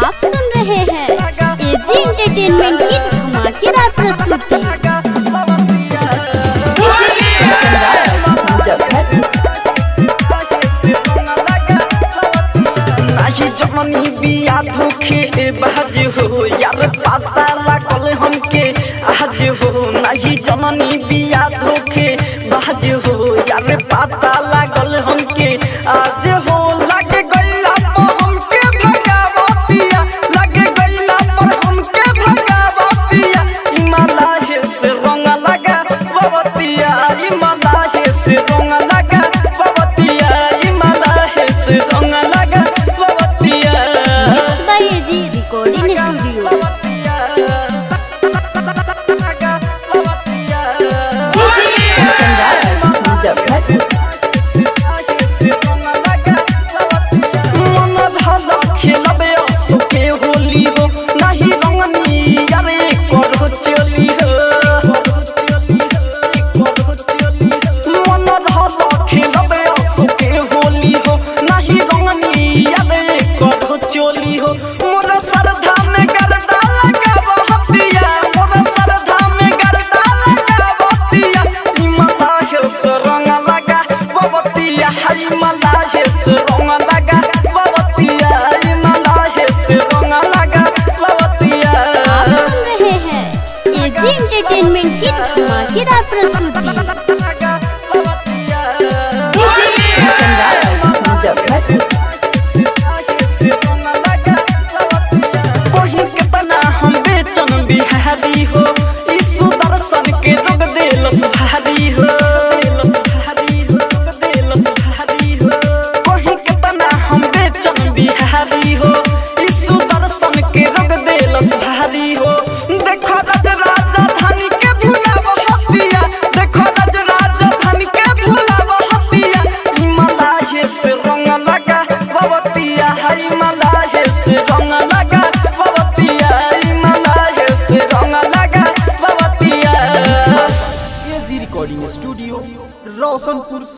आप सुन रहे हैं एजी एंटरटेनमेंट की धमाकेदार प्रस्तुति डीजे कंचन राज मुजफ्फरपुर नाही जननी बिया धोखे बाज हो यार पता लागल हमके आज हो नाही जननी बिया धोखे बाज हो यार पता लागल हमके आज हो लगे गइला पर हमके भगावतिया लगे गइला पर हमके भगावतिया इमाला हे से रंग लगा बवतिया इमाला हे से रंग लगा बवतिया इमाला हे से रंग लगा बवतिया mix by AG recording studio DJ Kanchan Raj Muzaffarpur मन धल खेलबे सुखे होली हो नाही रंगनी यारे करो चली हो मन धल खेलबे सुखे होली हो नाही रंगनी यारे करो चली हो मोर सरधा में गरदा लगाव हतिया मोर सरधा में गरदा लगाव हतिया हिमला हे सरंग लगा बबतिया हई मला हे सरंग लगा बबतिया हिमला हे सरंग लगा बबतिया आप सुन रहे हैं एजी एंटरटेनमेंट की धमाकेदार प्रस्तुति डीजे कंचन राज मुजफ्फरपुर कोही केतना हम बेचन बिहारी हो ई सुदर्शन के रोग देलस भारी हो देलस भारी हो देलस भारी हो कोही केतना हम बेचन बिहारी हो ई सुदर्शन के रोग देलस भारी हो देखो राज राजधानी के भुलाव हतिया देखो राज राजधानी के भुलाव हतिया हिमालय से रंग लगा बवतिया हिमालय से रंग लगा बवतिया हिमालय से रंग लगा बवतिया एजी रिकॉर्डिंग स्टूडियो रोशनपुर